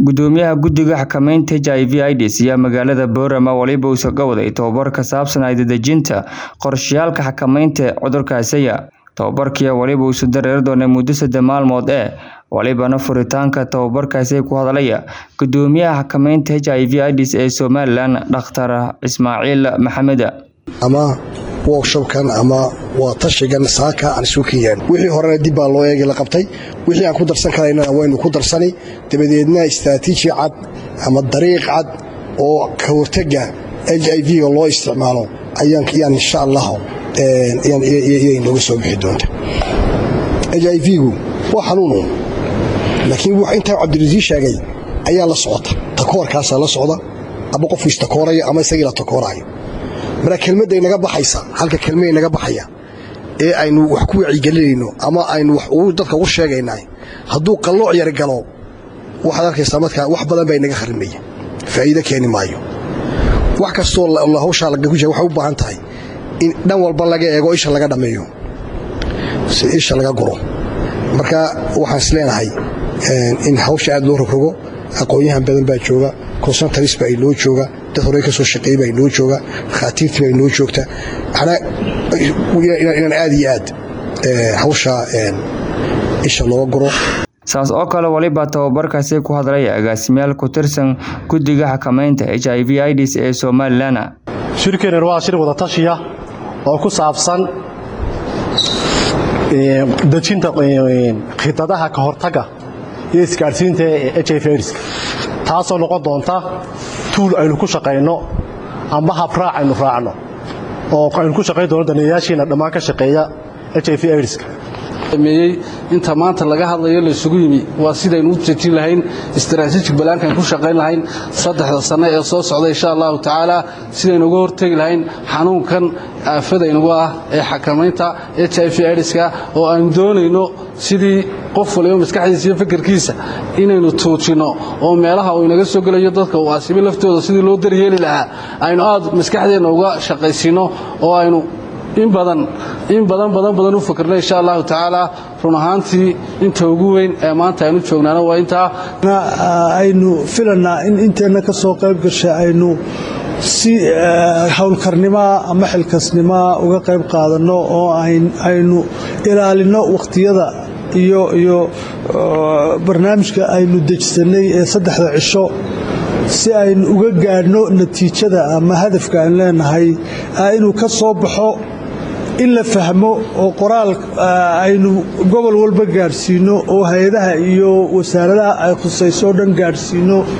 gudoomiyaha guddiga xakamaynta h i v ids ayaa magaalada boorama waliba uu ka waday tobabar ka saabsan aydadejinta qorshayaalka xakamaynta cudurkaasaya tobabarkii waliba uusu dareeri doonay muddo saddex maalmood ee walibana furitaanka tobabarkaasi ku hadlaya gudoomiyaha xakamaynta h i v ids ee somalilan dhakhtar ismaaciil maxamed ama workshopkan ama waa tashigan saaka aan isu keenyaan wixii horena dib baa loo eegi la qabtay wixii aan ku darsan karaynana waynu ku darsani dabadeedna istraatiiji cad ama dariiq cad oo ka hortega h i v-ga loo isticmaalo ayaan insha allah iyay nooga soo bixi doonta h i v-gu waa xanuunu laakiin intaa cabdirasiis sheegay ayaa la socota takoorkaasaa la socda ama qofku istakooraya ama isagii la takooraayo marka kelmadday naga baxaysa halka kelmaday naga baxaya ee aynu wax ku wacyigelinayno ama aynu dadka ugu sheegaynaa hadduu qallooc yar galo waxaad arkaysaa markaa wax badan baa inaga kharimaya faa'iido keeni maayo wax kastoo hawshaa waxay u baahan tahay in dhan walba laga eego isha laga dhammeeyo si isha laga guro marka waxaan is leenahay in hawsha aad loo rogrogo aqoon-yahan badan baa jooga consentaris baa inoo jooga dad horey ka soo shaqeeyey baa inoo jooga dhakhaatiirtii baa inoo joogta inaan aad iyo aad hawsha isha looga guro saas oo kale waliba tababarkaasi ku hadlaya agaasimayaal ku tirsan guddiga xakamaynta h i v ids ee somalilan shirkeenan waa shir wada tashiya oo ku saabsan dejinta khidadaha ka hortaga iyo isgaadhsiinta ee h i v idska taasoo noqon doonta tuul aynu ku shaqayno amba habraac aynu raacno oo aynu ku shaqayn doono daneeyaashiina dhammaan ka shaqeeya h i v idska meeyey inta maanta laga hadlayo laysugu yimi waa sidaynu u dejin lahayn istaraatiijig balaankan ku shaqayn lahayn saddexda sanno ee soo socda insha allahu tacaala sidaynu uga hortegi lahayn xanuunkan aafadaynugu ah ee xakamaynta h i v idska oo aynu doonayno sidii qof waliba maskaxdiisa iyo fikirkiisa inaynu tuujinno oo meelaha uu inaga soo gelayo dadka uu asibi laftooda sidii loo daryeeli lahaa aynu aad maskaxdeenna uga shaqaysiinno oo aynu in badan in badan badan badan u fakirna insha allahu tacaala run ahaantii inta ugu weyn ee maanta aynu joognaana waa intaa aynu filanaa in inteenna ka soo qayb gashay aynu si howlkarnimaa ama xilkasnimaa uga qayb qaadanno oo aynu ilaalinno wakhtiyada iyo iyo barnaamijka aynu dejsannay ee saddexda cisho si aynu uga gaadhno natiijada ama hadafka aan leenahay inuu ka soo baxo in la fahmo oo qoraal aynu gobol walba gaadhsiinno oo hay-adaha iyo wasaaradaha ay khusayso o dhan gaadhsiinno